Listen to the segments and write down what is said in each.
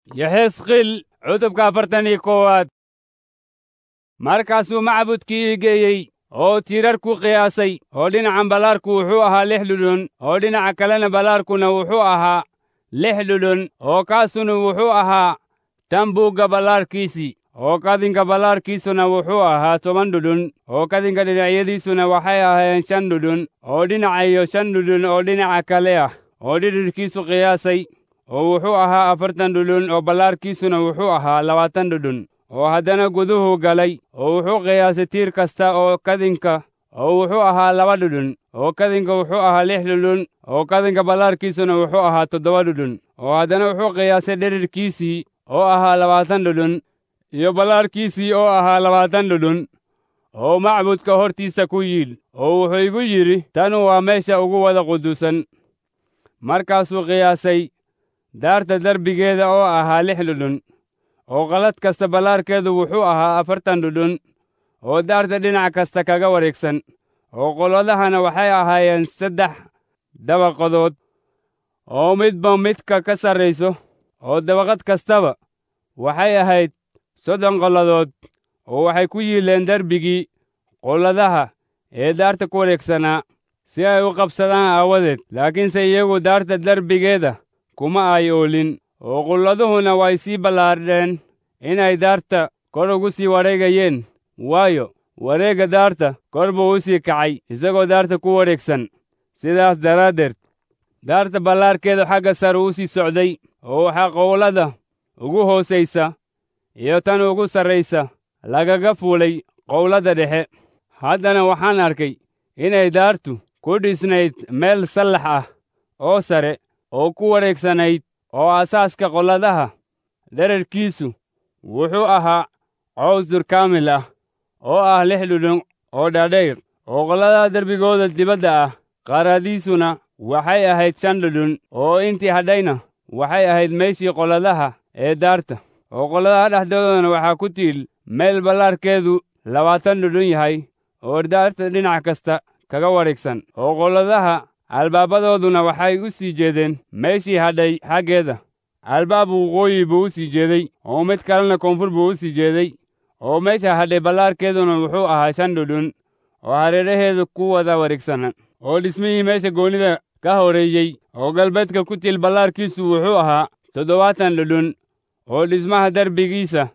yaxesqiil cutubka afartan iyo koowaad markaasuu macbudkii ii geeyey oo tiirar ku qiyaasay oo dhinacan ballaarku wuxuu ahaa lix dhudhun oo dhinaca kalena ballaarkuna wuxuu ahaa lix dhudhun oo kaasuna wuxuu ahaa tan buugga ballaarkiisii oo kadinka ballaarkiisuna wuxuu ahaa toban dhudhun oo kadinka dhinacyadiisuna waxay ahaayeen shan dhudhun oo dhinaca iyo shan dhudhun oo dhinaca kale ah oo dhidhidhkiisu qiyaasay oo wuxuu ahaa afartan dhudhun oo ballaarkiisuna wuxuu ahaa labaatan dhudhun oo haddana guduhu galay oo wuxuu qiyaasay tiir kasta oo kadinka oo wuxuu ahaa laba dhudhun oo kadinka wuxuu ahaa lix dhudhun oo kadinka ballaarkiisuna wuxuu ahaa toddoba dhudhun oo haddana wuxuu qiyaasay dhidhidhkiisii oo ahaa labaatan dhudhun iyo ballaarkiisii oo ahaa labaatan dhudhun oo macbudka hortiisa ku yiil oo wuxuu igu yidhi tanu waa meesha ugu wada quduusan markaasuu qiyaasay daarta derbigeeda oo ahaa lix dhudhun oo qalad kasta ballaarkeedu wuxuu ahaa afartan dhudhun oo daarta dhinac kasta kaga wareegsan oo qolladahana waxay ahaayeen saddex dabaqadood oo midba midka ka sarrayso oo dabaqad kastaba waxay ahayd soddon qolladood oo waxay ku yiileen derbigii qolladaha ee daarta ku wareegsanaa si ay u qabsadaan aawadeed laakiinse iyagu daarta derbigeeda kuma ay oolin oo qulladuhuna way sii ballaadheen inay daarta kor ugu sii wareegayeen waayo wareegga daarta kor buu u sii kacay isagoo daarta ku wareegsan sidaas daraaddeed daarta ballaarkeedu xagga sare u sii socday oo waxaa qowlada ugu hoosaysa iyo tan ugu sarraysa lagaga fuulay qowladda dhexe haddana waxaan arkay inay daartu ku dhisnayd meel sallax ah oo sare oo ku wareegsanayd oo asaaska qolladaha dherarkiisu wuxuu ahaa cawsdur kaamil ah oo ah lix dhudhun oo dhaadhayr oo qolladaha derbigooda dibadda ah qaaradiisuna waxay ahayd shan dhudhun oo intii hadhayna waxay ahayd meeshii qolladaha ee daarta oo qolladaha dhexdoodana waxaa ku tiil meel ballaarkeedu labaatan dhudhun yahay oo daarta dhinac kasta kaga wareegsan oo qolladaha albaabadooduna waxay u sii jeedeen meeshii hadhay xaggeeda albaab waqooyi buu u sii jeeday oo mid kalena koonfur buu u sii jeeday oo meesha hadhay ballaarkeeduna wuxuu ahaa shan dhudhun oo hareeraheedu ku wada wareegsana oo dhismihii meesha goonnida ka horeeyey oo galbeedka ku til ballaarkiisu wuxuu ahaa toddobaatan dhudhun oo dhismaha derbigiisa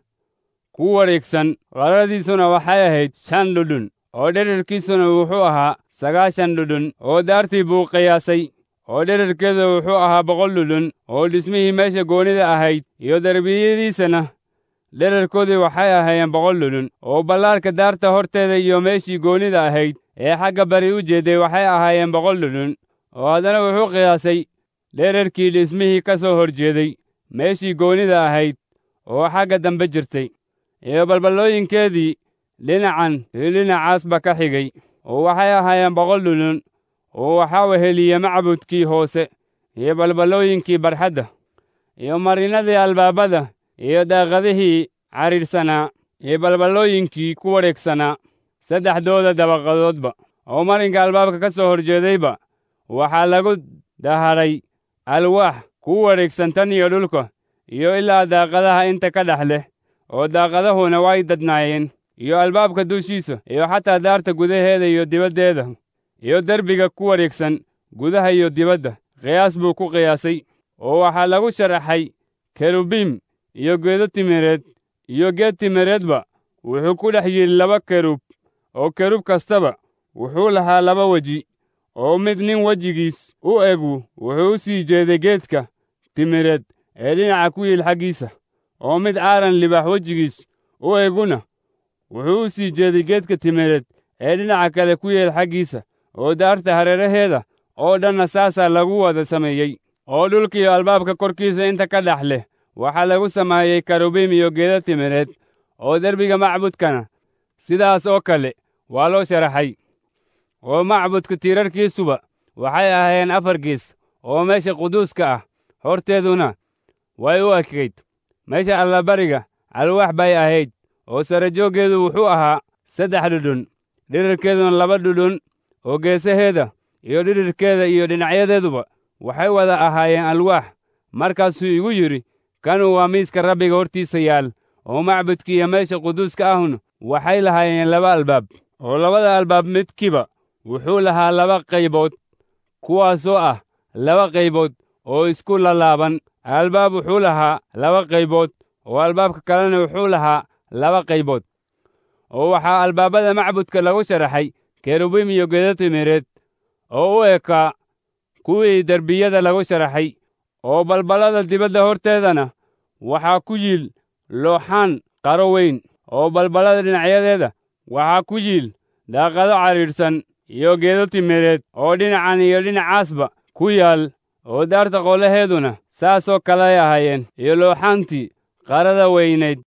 ku wareegsan qaradiisuna waxay ahayd shan dhudhun oo dherarkiisuna wuxuu ahaa sagaashan dhudhun oo daartii buu qiyaasay oo dherarkeeda wuxuu ahaa boqol dhudhun oo dhismihii meesha goonnida ahayd iyo derbiyadiisana dherarkoodii waxay ahaayeen boqol dhudhun oo ballaarka daarta horteeda iyo meeshii goonnida ahayd ee xagga bari u jeeday waxay ahaayeen boqol dhudhun oo haddana wuxuu qiyaasay dherarkii dhismihii ka soo hor jeeday meeshii goonnida ahayd oo xagga dambe jirtay iyo balballooyinkeedii dhinacan iyo dhinacaasba ka xigay oo waxay ahaayeen boqol dhudhun oo waxaa weheliye macbudkii hoose iyo balballooyinkii barxadda iyo marinadii albaabada iyo daaqadihii cadhiidhsanaa iyo balballooyinkii ku wareegsanaa saddexdooda dabaqadoodba oo marinka albaabka ka soo horjeedayba waxaa lagu daharay alwaax ku wareegsan tan iyo dhulka iyo ilaa daaqadaha inta ka dhex leh oo daaqadahuna way dadnaayeen iyo albaabka dushiisa iyo xataa daarta gudaheeda iyo dibaddeeda iyo derbiga ku wareegsan gudaha iyo dibadda qiyaas buu ku qiyaasay oo waxaa lagu sharaxay kerubiim iyo geedo timireed iyo geed timireedba wuxuu ku dhex yidhi laba kerub oo kerub kastaba wuxuu lahaa laba weji oo mid nin wejigiis u egu wuxuu u sii jeeday geedka timireed ee dhinaca ku yiil xaggiisa oo mid caaran libaax wejigiis u eguna wuxuu u sii jeeday geedka timireed ee dhinaca kale ku yeel xaggiisa oo daarta hareeraheeda oo dhanna saasaa lagu wada sameeyey oo dhulkiiyo albaabka korkiisa inta ka dhex leh waxaa lagu sameeyey karubiim iyo geeda timireed oo derbiga macbudkana sidaas oo kale waa loo sharaxay oo macbudka tiirarkiisuba waxay ahaayeen afar gees oo meesha quduuska ah horteeduna way u ekayd meesha allabariga alwaax bay ahayd oo sarajooggeedu wuxuu ahaa saddex dhudhun dhirarkeeduna laba dhudhun oo geesaheeda iyo dhidhirkeeda iyo dhinacyadeeduba waxay wada ahaayeen alwaax markaasuu igu yidhi kanu waa miiska rabbiga hortiisa yaal oo macbudka iyo meesha quduuska ahuna waxay lahaayeen laba albaab oo labada albaab midkiiba wuxuu lahaa laba qaybood kuwaasoo ah laba qaybood oo isku lalaaban albaab wuxuu lahaa laba qaybood oo albaabka kalena wuxuu lahaa laba qaybood oo waxaa albaabada macbudka lagu sharaxay kerubiim iyo gedo timireed oo u ekaa kuwii derbiyada lagu sharaxay oo balballada dibadda horteedana waxaa ku yiil looxaan qaro weyn oo balballada dhinacyadeeda waxaa ku yiil daaqado cadhiidhsan iyo geedo timireed oo dhinacan iyo dhinacaasba ku yaal oo daarta qolaheeduna saasoo kaley ahaayeen iyo looxaantii qarada weynayd